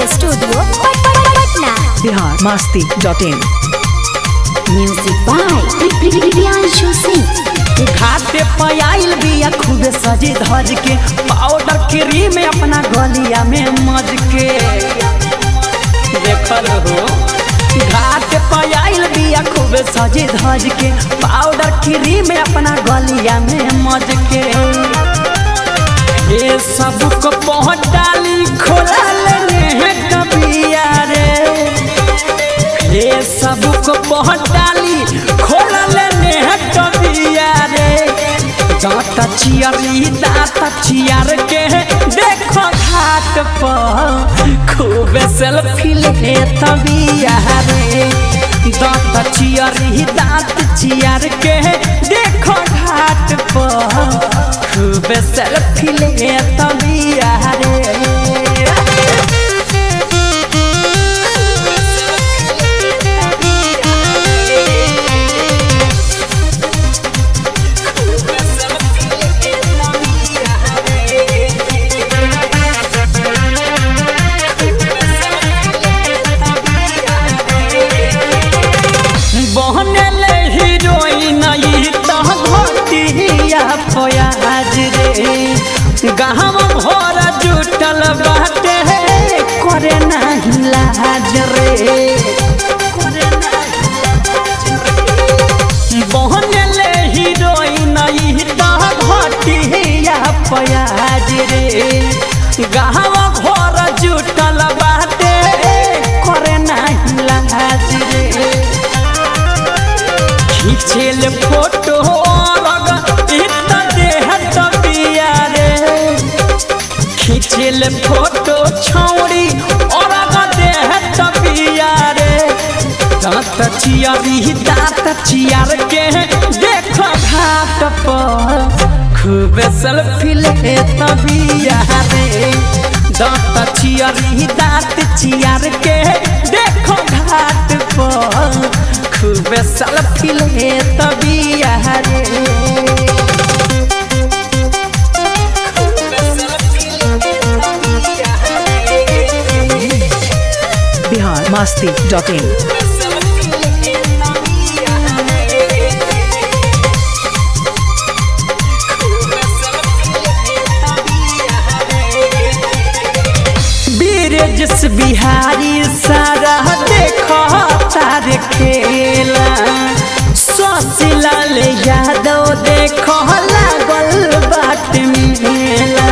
studio Patna Bihar Masti dot in music by Priyanshu Singh घाटे पे आइल बिया खूबे सजी धज के पाउडर क्रीम अपना गलिया में मज के देखल हो घाट पे आइल बिया खूबे सजी धज के पाउडर क्रीम अपना गलिया में मज के ये सब को पहुँच डाली खोला लेने हैं कबिया रे ये सब को पहुँच डाली खोला लेने हैं कबिया रे दांत चियरी दांत चियर के देखो घाट पर खूब सेल्फी ले तबिया रे दांत चियरी दांत चियर के देखो घाट पर खूब सेल्फी ले तबिया रे बहनल हीरोइन ई त घटिया फयाज रे गाँव भर जुटल बाटे करे नाही लाज रे बहनल हीरोइन ई त घटिया फयाज रे गाँव भर जुटल बाटे करे नाही लाज रे खिचेल फोटो लग इतना देह तबिया रे खिचेल फोटो छौड़ी और देह तबिया रे दांत चियरी दांत चियर के देखो घाट पर खूब सेल्फी ले तबिया रे दांत चियरी दांत चियर के देखो घाट पर खूब सेल्फी ले तबिया रे बिहार मास्ती डॉट इन बीरजस बिहारी सारा देखो तार खेला शशिलाल यादव देखो लागल बाट मेला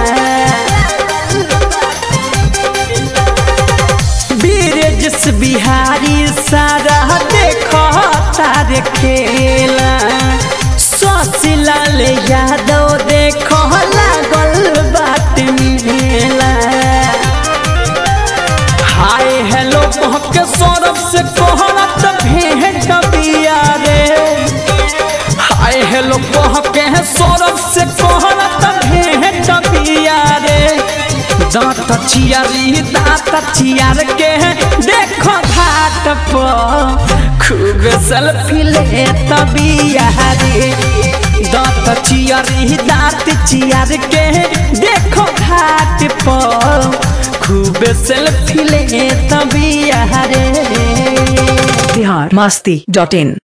बीरजस बिहारी सारा देखो तार खेला शशिलाल यादव देखो लागल बाट मेला हाय हेलो महके सौरभ से कोहरत भेंट बिया रे हाय हेलो महके सौरभ से कोहरत भेंट बिया रे दांत चियारी दांत चियार के देखो घाट पर खूब सेल्फी ले तबिया रे दांत चियारी दांत चियार के देखो घाट पर खूब सेल्फी ले तबिया रे बिहार मास्ती डॉट इन